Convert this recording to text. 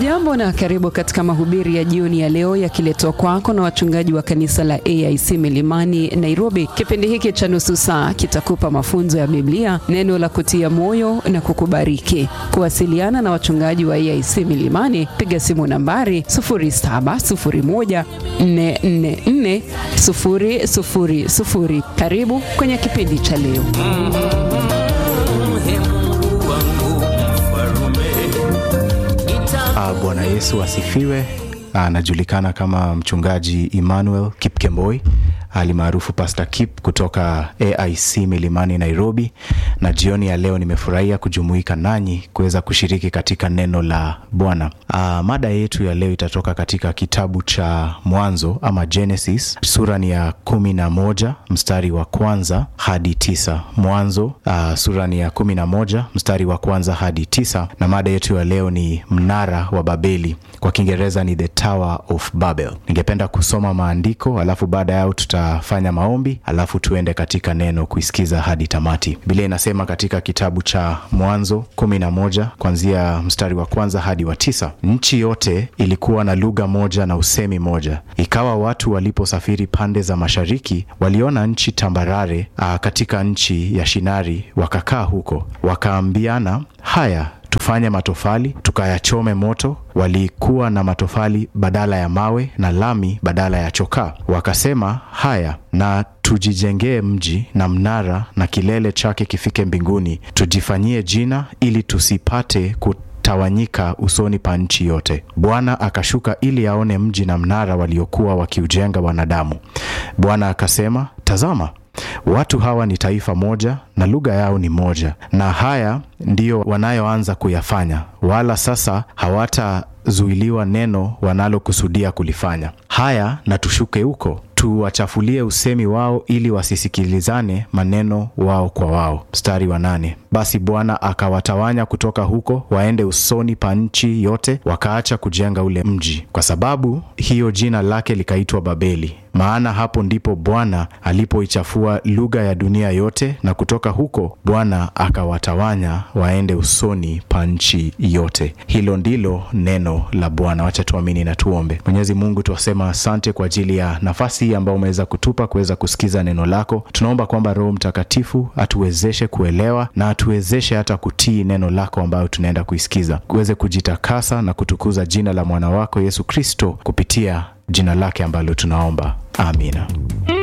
Hujambo na karibu katika mahubiri ya jioni ya leo yakiletwa kwako na wachungaji wa kanisa la AIC Milimani Nairobi. Kipindi hiki cha nusu saa kitakupa mafunzo ya Biblia, neno la kutia moyo na kukubariki. Kuwasiliana na wachungaji wa AIC Milimani, piga simu nambari 0701444000. Karibu kwenye kipindi cha leo. Uh, Bwana Yesu asifiwe. Anajulikana kama mchungaji Emmanuel Kipkemboi alimaarufu Pastor Kip kutoka AIC Milimani Nairobi, na jioni ya leo nimefurahia kujumuika nanyi kuweza kushiriki katika neno la Bwana. Uh, mada yetu ya leo itatoka katika kitabu cha Mwanzo ama Genesis, sura ni ya kumi na moja mstari wa kwanza hadi tisa. Mwanzo uh, sura ni ya kumi na moja mstari wa kwanza hadi tisa, na mada yetu ya leo ni mnara wa Babeli, kwa Kiingereza ni the Tower of Babel. Ningependa kusoma maandiko alafu baada yao tutafanya maombi alafu tuende katika neno kuisikiza hadi tamati. Biblia inasema katika kitabu cha Mwanzo kumi na moja kuanzia mstari wa kwanza hadi wa tisa, nchi yote ilikuwa na lugha moja na usemi moja. Ikawa watu waliposafiri pande za mashariki, waliona nchi tambarare aa, katika nchi ya Shinari, wakakaa huko, wakaambiana, haya tufanye matofali tukayachome moto. Walikuwa na matofali badala ya mawe na lami badala ya chokaa. Wakasema, haya na tujijengee mji na mnara na kilele chake kifike mbinguni, tujifanyie jina, ili tusipate kutawanyika usoni pa nchi yote. Bwana akashuka ili aone mji na mnara waliokuwa wakiujenga wanadamu. Bwana akasema, tazama watu hawa ni taifa moja na lugha yao ni moja, na haya ndiyo wanayoanza kuyafanya, wala sasa hawatazuiliwa neno wanalokusudia kulifanya. Haya, na tushuke huko tuwachafulie usemi wao, ili wasisikilizane maneno wao kwa wao. Mstari wa nane. Basi Bwana akawatawanya kutoka huko waende usoni pa nchi yote, wakaacha kujenga ule mji. Kwa sababu hiyo jina lake likaitwa Babeli, maana hapo ndipo Bwana alipoichafua lugha ya dunia yote, na kutoka huko Bwana akawatawanya waende usoni pa nchi yote. Hilo ndilo neno la Bwana. Wacha tuamini na tuombe. Mwenyezi Mungu, twasema asante kwa ajili ya nafasi hii ambayo umeweza kutupa kuweza kusikiza neno lako. Tunaomba kwamba Roho Mtakatifu atuwezeshe kuelewa na atuwezeshe hata kutii neno lako ambayo tunaenda kuisikiza, kuweze kujitakasa na kutukuza jina la mwana wako Yesu Kristo kupitia jina lake ambalo tunaomba, amina.